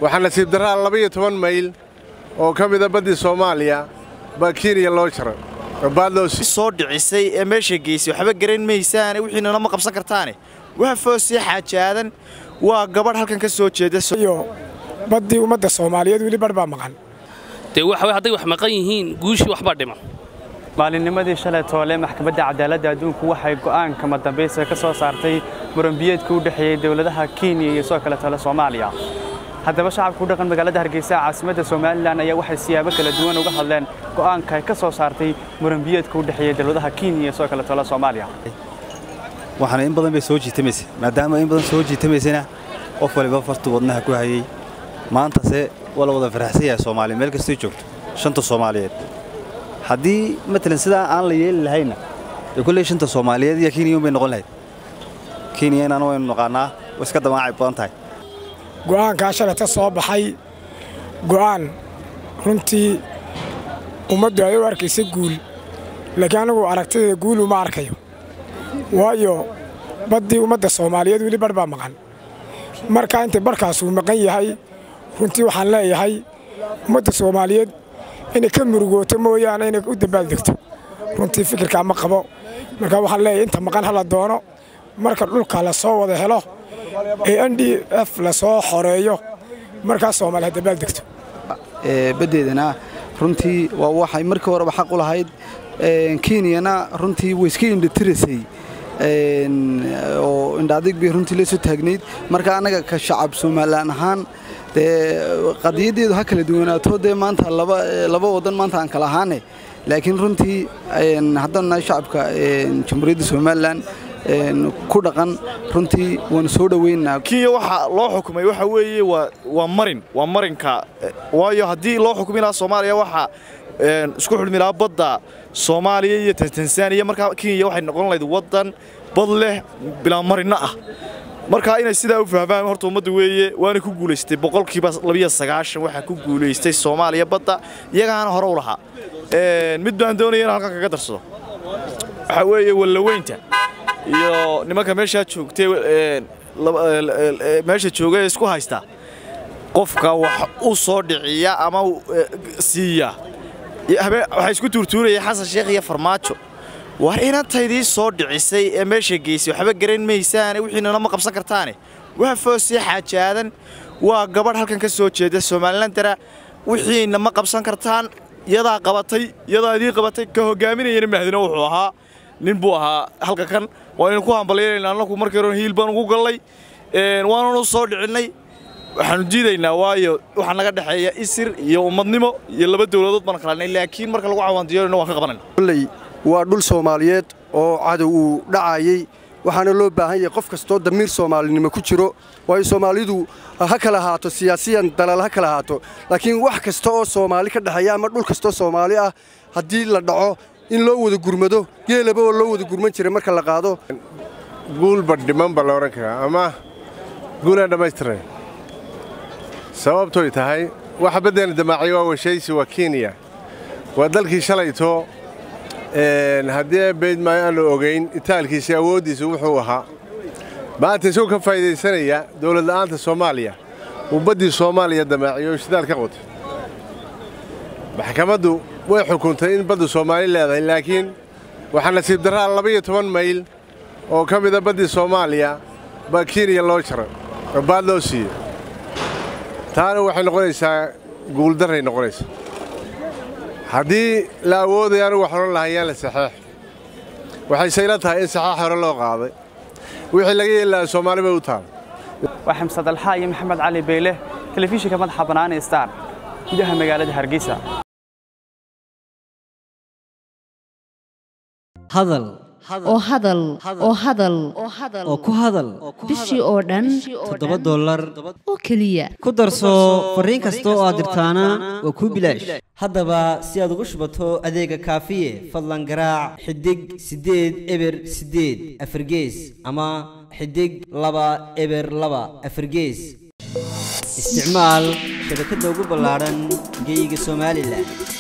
waxaa nasiib darraa laba-iyo toban mayl oo ka mida baddii soomaaliya baa kenya loo jaray oo baad loo sii soo dhicisay ee meesha geysay waxba garan maysaane wixiinana ma qabsan kartaane waa foosii xaajaadan waa gabadh halkan ka soo jeeda iyo baddii ummadda soomaaliyeed weli barh baa maqan dee waxa hadday wax maqan yihiin guushii waxbaa dhiman maalinnimadii shalay toole maxkamadda cadaaladda adduunku waxay go'aanka madambaysa ka soo saartay muranbiyeedka u dhexeeyey dowladaha kenya iyo sidoo kale tale soomaaliya haddaba shacabka ku dhaqan magaalada hargeysa caasimadda somalilan ayaa waxay siyaabo kala duwan uga hadleen go'aanka ay ka soo saartay muranbiyeedka u dhexeeyey dowladaha kenya iyo sidoo kale tale soomaaliya waxaana in badan bay soo jiitamaysa maadaama in badan soo jiitamaysana qof waliba fartu wadnaha ku hayey maantase waa la wada faraxsan yahay soomaaliya meel kastay joogto shanta soomaaliyeed haddii matalan sidaa aan la yeeli lahayna dee kulley shanta soomaaliyeed iyo kenya un bay noqon lahayd kenya inaan waynu naqaannaa way iska damaacay badan tahay go'aankaa shalayta soo baxay go'aan runtii ummaddu ay u arkaysa guul laakiin anigu aragtideeda guul uma arkayo waayo baddii ummadda soomaaliyeed weli barh baa maqan markaa inta barhkaasuu maqan yahay runtii waxaan leeyahay ummadda soomaaliyeed inay ka murugooto mooyaane inay u dambaaldegto runtii fikirkaa ma qabo markaa waxaan leeyahay inta maqan hala doono marka dhulka la soo wada helo ee n d f la soo xoreeyo markaas soomaali ha dambaaldegto baddeedana runtii waa waxay markii horeba xaq u lahayd kenyana runtii way iska indhatiraysay oo indhaadig bay runtii la soo taagnayd marka annaga ka shacab somalilan ahaan dee qadiyaddeedu ha kala duwanaato dee maanta laba waddan maanta aan kala ahaane laakiin runtii haddaan nahay shacabka jamhuuriyadda somalilan ku dhaqan runtii waanu soo dhoweynaa kenya waxaa loo xukumay waxa weeye waa marin waa marinka waayo haddii loo xukumi lahaa soomaaliya waxaa isku xulmi lahaa badda soomaaliya iyo tansaaniya markaa kenya waxay noqon lahayd waddan bad leh bilaa marinno ah markaa inay sidaa u fahmaan horta ummadda weeye waana ku guulaystay boqolkiiba labiyo sagaashan waxaa ku guulaystay soomaaliya badda iyagaana hore u lahaa mid baan doonaya in halkan kaga darsado waxaa weeye wallaweynta iyo nimanka meeshaa joogtay meesha jooga ee isku haysta qofka wax u soo dhiciya ama siiya waxay isku tuurtuuraya xasan sheekh iyo farmaajo war inantaydii soo dhicisay ee meesha geysay waxba garan maysaane wixiinana ma qabsan kartaane waa foosii xaajaadan waa gabadh halkan ka soo jeeda somalilandara wixiina ma qabsan kartaan yadaa qabatay yadaa idii qabatay ka hogaaminayana mahdina wuxuu ahaa nin buu ahaa halka kan waanaynu ku hambalyaynayna annagu markii hore hiil baan ugu gallay waananu soo dhicinnay waxaanu diidaynaa waayo waxaa naga dhexeeya isir iyo ummadnimo iyo laba dowladood baan kalanay laakiin marka lagu cawaandiyoonayna waan ka qabanayna kolley waa dhul soomaaliyeed oo cadow uu dhacayey waxaana loo baahan yahay qof kastoo damiir soomaalinimo ku jiro waayo soomaalidu ha kala ahaato siyaasiyan dalal ha kala ahaato laakiin wax kasta oo soomaali ka dhexeeya ama dhul kastoo soomaali ah haddii la dhaco in loo wada gurmado geelaba oo loo wada gurman jiray marka la qaado guulba dhiman ba la odhan karaa ama guulaan dhammaystiran sababtoy tahay waxa baddeena damaaciya waa washaysi waa kenya waa dalkii shalayto haddii bayd maayo aanu ogayn itaalkiisa awooddiisa wuxuu ahaa maanta isagoo ka faa'iidaysanaya dowlad la'aanta soomaaliya uu baddii soomaaliya damaaciyo oo shidaal ka qotay maxkamaddu way xukuntay in baddu soomaali leedahay laakiin waxaa nasiib darraa laba-iyo toban mayl oo ka mida baddii soomaaliya baa kenya loo jaray oo baad loo siiyey taana waxay noqonaysaa guuldarray noqonaysaa haddii la awoodaya anugu wax odhan lahaa yaan la saxeex waxayse ila tahay in saxeex hore loo qaaday wixii laga yeeli lahaa soomaali bay u taal waa xamsad alxaa iyo maxamed cali beyle telefishinka madaxa bannaan ee star gudaha magaalada hargeysa hadal oo hadal oo hadal oo ku hadal bishii oo dhan toddoba dollar oo keliya ku darso fariin kasta oo aad dirtaana waa kuu bilaash haddaba si aad ugu shubato adeega kaafiye fadlan garaac xidig siddeed eber siddeed afargees ama xidig laba eber laba afargees isticmaal shabakadda ugu ballaadhan geeyiga somalilan